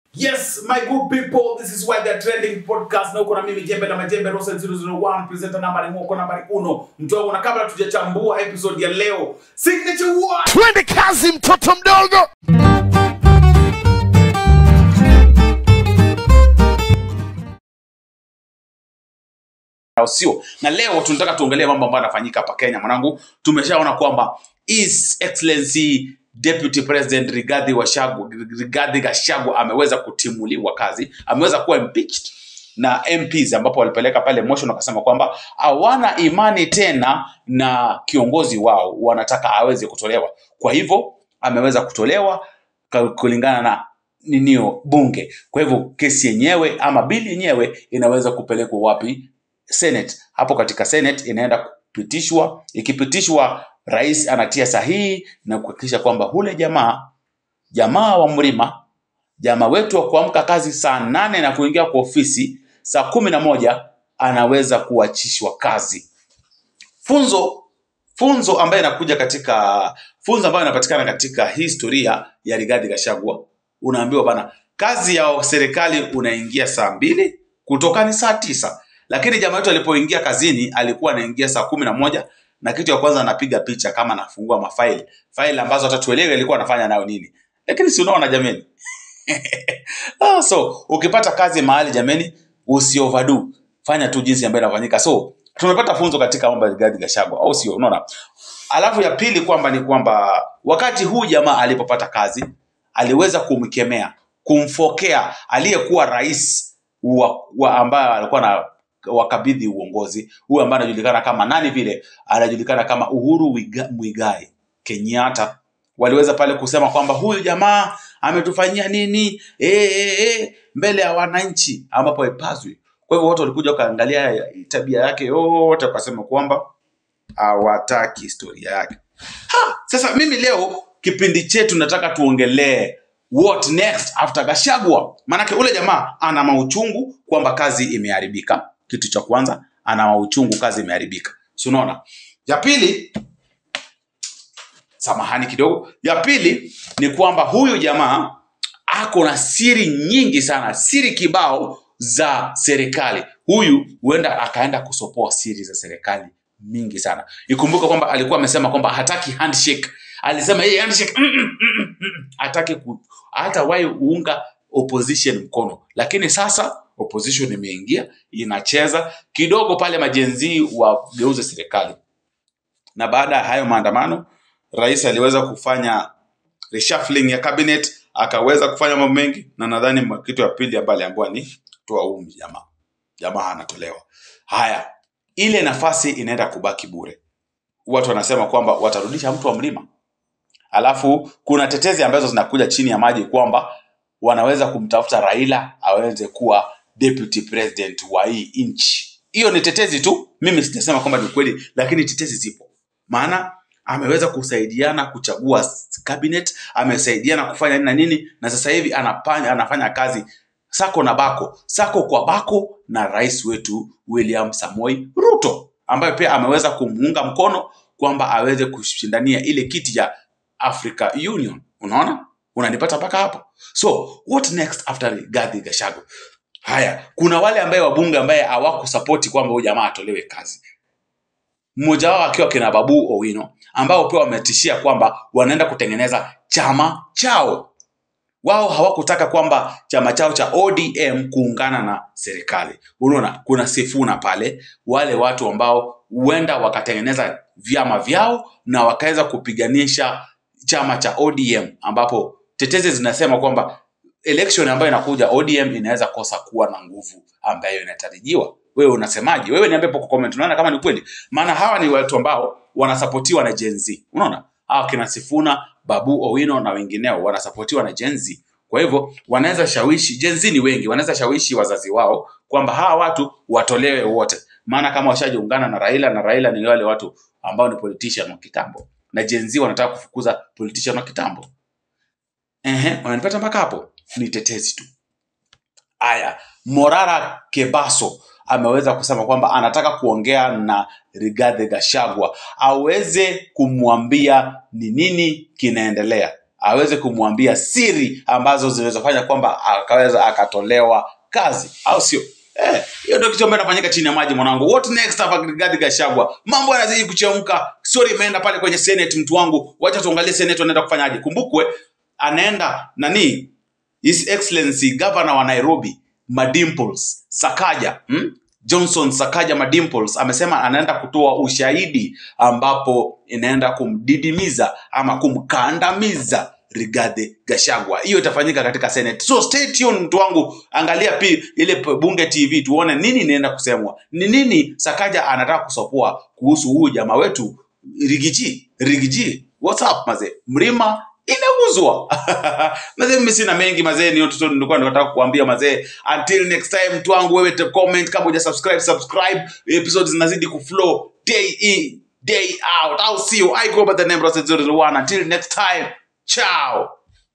Yes, my good people, this is why they're trending podcast na uko na mimi Jembe na Majembe Rosen 001 presenter namba ni mwoko nambari uno mtu wangu, na kabla tujachambua episode ya leo, signature one twende kazi mtoto mdogo au sio? Na leo tunataka tuongelee mambo ambayo yanafanyika hapa Kenya. Mwanangu, tumeshaona kwamba His Excellency Deputy President Rigathi Gachagua Rigathi Gachagua ameweza kutimuliwa kazi, ameweza kuwa impeached na MPs ambapo walipeleka pale motion wakasema kwamba hawana imani tena na kiongozi wao, wanataka aweze kutolewa. Kwa hivyo ameweza kutolewa ka- kulingana na ninio bunge. Kwa hivyo kesi yenyewe ama bili yenyewe inaweza kupelekwa wapi? Senate. Hapo katika Senate inaenda kupitishwa. Ikipitishwa, rais anatia sahihi na kuhakikisha kwamba hule jamaa jamaa wa mlima jamaa wetu wa kuamka kazi saa nane na kuingia kwa ofisi saa kumi na moja anaweza kuachishwa kazi. Funzo funzo ambayo inakuja katika funzo ambayo inapatikana katika historia ya Rigathi Gachagua, unaambiwa bana, kazi ya serikali unaingia saa mbili kutoka ni saa tisa, lakini jamaa wetu alipoingia kazini alikuwa anaingia saa kumi na moja na kitu ya kwanza anapiga picha kama anafungua mafaili faili ambazo hata tuelewe alikuwa anafanya nayo nini, lakini si unaona jameni ah, so ukipata kazi mahali jameni, usi overdo, fanya tu jinsi ambayo inafanyika. So tumepata funzo katika mambo ya Rigathi Gachagua, au sio? Unaona, alafu ya pili kwamba ni kwamba wakati huu jamaa alipopata kazi aliweza kumkemea, kumfokea aliyekuwa rais wa, wa ambaye alikuwa na wakabidhi uongozi, huyu ambaye anajulikana kama nani vile, anajulikana kama Uhuru Wiga- Muigai Kenyatta waliweza pale kusema kwamba huyu jamaa ametufanyia nini e, e, e, mbele ya wananchi ambapo haipaswi. Kwa hivyo watu walikuja wakaangalia tabia yake yote, wakasema kwamba hawataki historia yake. Ha, sasa mimi leo kipindi chetu nataka tuongelee what next after Gachagua. Maanake ule jamaa ana mauchungu kwamba kazi imeharibika. Kitu cha kwanza, ana mauchungu kazi imeharibika, si unaona? Ya pili, samahani kidogo. Ya pili ni kwamba huyu jamaa ako na siri nyingi sana, siri kibao za serikali. Huyu huenda akaenda kusopoa siri za serikali mingi sana. Ikumbuke kwamba alikuwa amesema kwamba hataki handshake. Alisema yeye handshake mm, mm, mm, mm, mm, hataki ku, hata wahi uunga opposition mkono, lakini sasa opposition imeingia inacheza kidogo pale, majenzii wageuze serikali na baada ya hayo maandamano rais aliweza kufanya reshuffling ya cabinet akaweza kufanya mambo mengi na nadhani ma- kitu ya pili ambayo aliambiwa ni toa huu jamaa jamaa anatolewa haya ile nafasi inaenda kubaki bure watu wanasema kwamba watarudisha mtu wa mlima alafu kuna tetezi ambazo zinakuja chini ya maji kwamba wanaweza kumtafuta raila aweze kuwa deputy president wa hii nchi hiyo ni tetezi tu mimi sijasema kwamba ni kweli lakini tetezi zipo maana ameweza kusaidiana kuchagua s- cabinet amesaidiana kufanya nini na nini na sasa hivi anafanya, anafanya kazi sako na bako sako kwa bako na rais wetu william samoi ruto ambaye pia ameweza kumuunga mkono kwamba aweze kushindania ile kiti ya africa union unaona unanipata mpaka hapo so what next after Rigathi Gachagua haya kuna wale ambaye wabunge ambaye hawakusapoti kwamba huyu jamaa atolewe kazi mmoja wao akiwa kina Babu Owino ambao pia wametishia kwamba wanaenda kutengeneza chama chao. Wao hawakutaka kwamba chama chao cha ODM kuungana na serikali. Unaona, kuna Sifuna pale, wale watu ambao huenda wakatengeneza vyama vyao na wakaweza kupiganisha chama cha ODM, ambapo tetezi zinasema kwamba election ambayo inakuja ODM inaweza kosa kuwa na nguvu ambayo inatarajiwa. Wewe unasemaje? Wewe niambie hapo kwa comment, unaona kama ni kweli? Maana hawa ni watu ambao wanasapotiwa na Gen Z. Unaona? Hawa kina Sifuna, Babu Owino na wengineo wanasapotiwa na Gen Z. Kwa hivyo wanaweza shawishi, Gen Z ni wengi, wanaweza shawishi wazazi wao kwamba hawa watu watolewe wote. Maana kama washajiungana na Raila na Raila ni wale watu ambao ni politician wa kitambo. Na Gen Z wanataka kufukuza politician wa kitambo. Ehe, unanipata mpaka hapo? Ni tetezi tu. Aya, Morara Kebaso ameweza kusema kwamba anataka kuongea na Rigathi Gachagua aweze kumwambia ni nini kinaendelea. aweze kumwambia siri ambazo zinawezafanya kwamba akaweza akatolewa kazi au sio Eh, hiyo ndio kitu ambacho inafanyika chini ya maji mwanangu. What next hapa Rigathi Gachagua? Mambo yanazidi kuchemka. Story imeenda pale kwenye Senate mtu wangu. Wacha tuangalie Senate wanaenda kufanyaje. Kumbukwe anaenda nani? His Excellency Governor wa Nairobi Madimples Sakaja hmm? Johnson Sakaja Madimples amesema anaenda kutoa ushahidi ambapo inaenda kumdidimiza ama kumkandamiza Rigathi Gachagua. Hiyo itafanyika katika Senate. So stay tuned mtu wangu, angalia pia ile p- Bunge TV tuone nini inaenda kusemwa. Ni nini Sakaja anataka kusopoa kuhusu huyu jamaa wetu Rigiji. Rigiji. What's up mazee? Mlima imeuzwa. mazee mimi sina mengi mazee, ni tu nilikuwa nataka kukuambia mazee. Until next time mtu wangu, wewe te comment kama huja subscribe, subscribe. Episodes zinazidi kuflow day in day out. I'll see you. I go by the name Rosette 001. Until next time. Ciao.